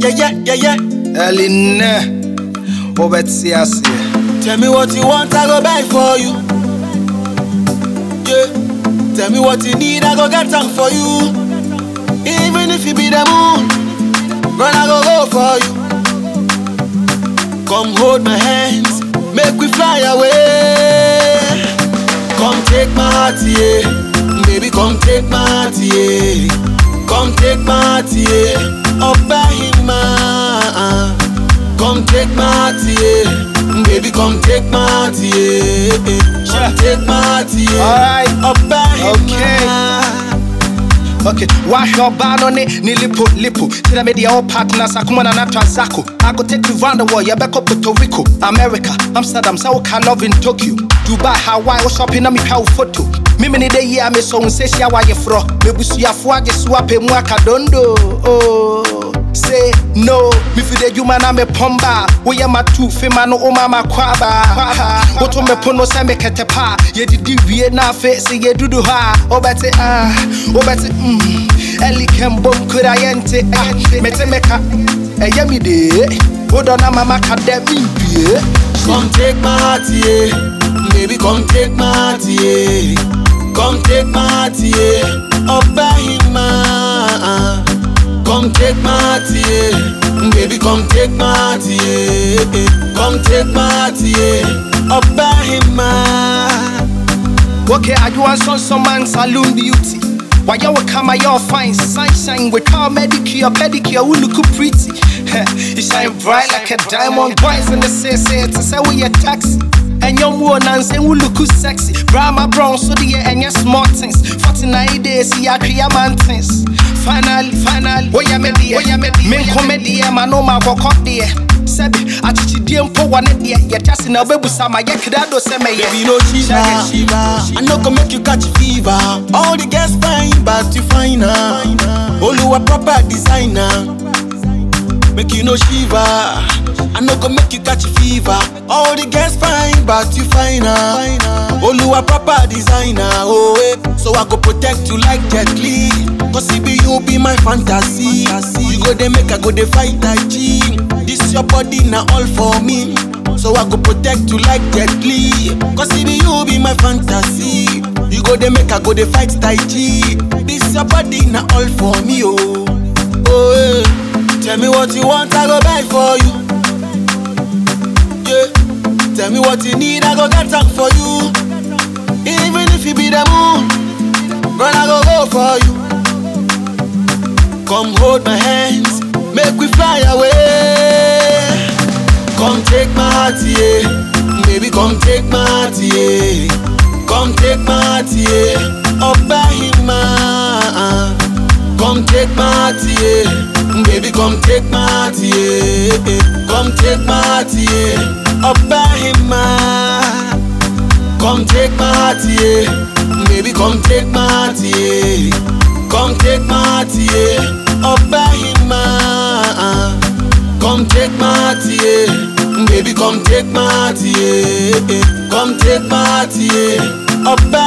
yeah, yeah, yeah, yeah. Eline, Obetsi Asie. Tell me what you want, I go buy for you. Yeah. Tell me what you need, I go get them for you. Even if you be the moon, run, I go go for you. Come hold my hands, make we fly away. Come take my heart, yeah. Baby, come take my heart, yeah. Come take my heart, yeah. Up by him, man. Come take my heart, yeah. Baby, come take my heart, yeah. Come take my heart, yeah. Alright. Up by him, Okay. man. Okay, wahwɛ ɔbaa no ne ne lipo lipo kyerɛ me deɛ wo partners akoma na nato azako I go take you round the world yɛbɛkɔ Puerto Rico America, Amsterdam sɛ woka love in Tokyo Dubai, Hawaii, wo shopping na metwa wo photo meme ne da yi a mesɔ wo nsɛhyia woayɛforɔ mebusuafoɔ agye so apɛ mu aka dondo oh. Say no, me fi the juma na me pomba. Wo ye ma tu fe ma no o ma ma kwaba. Wo to me pono se me kete pa. Ye didi wie na fe se ye dudu ha. O bete ah, o bete mm. Eli kem bom kura yente ah. Mete meka, e ye mi de. O do na mama ka de mi bie. Come take my heart, yeah. Baby, come take my heart, yeah. Come take my heart, yeah. Up by him, man. Come take my heart, yeah. Baby, come take my heart, yeah. Come take my heart, yeah. Up by him, man. Okay, I do want some some man saloon beauty. Why you come your fine sunshine with car medicure, pedicure, we look pretty. you shine bright like a diamond. Boys in the say say to say we a taxi. And your more nonsense, we look sexy. Brahma brown, so the and your small things. 49 days, see, I create mountains. Finally, finally, oh yeah, me dear, oh yeah, me dear, men comedy, man, no my walk up there. Sebi, achichidie mpo wane deɛ yɛtase na wobɛbusa ma yɛkra do sɛ mɛyɛ Baby, no shiva, shiva. I no go make you catch fever. All the girls fine, but you fine her. Oluwa proper designer. Make you no shiva. I no go make you catch fever. All the girls fine, but you fine her. Oluwa proper designer. Oh, eh. So I go protect you like Jet Li. Cause it be you be my fantasy. You go they make I go they fight Tai Chi. This your body now all for me. So I go protect you like Jet Li. Cause it be you be my fantasy. You go they make I go they fight Tai Chi. This your body now all for me, oh. Oh, eh. Tell me what you want, I go buy for you. Yeah. Tell me what you need, I go get them for you. Even if you be the moon, run, I go go for you. Come hold my hands, make we fly away. Come take my heart, yeah. Baby, come take my heart, yeah. Come take my heart, yeah. Up by him, man. Come take my heart, yeah. Baby, come take my heart, yeah. Come take my heart, yeah. Up by him, man. Come take my heart, yeah. Baby, come take my heart, yeah. Come take my heart, yeah. Up by him, man. Come take my heart, yeah. Baby, come take my heart, yeah. Come take my heart, yeah. Up by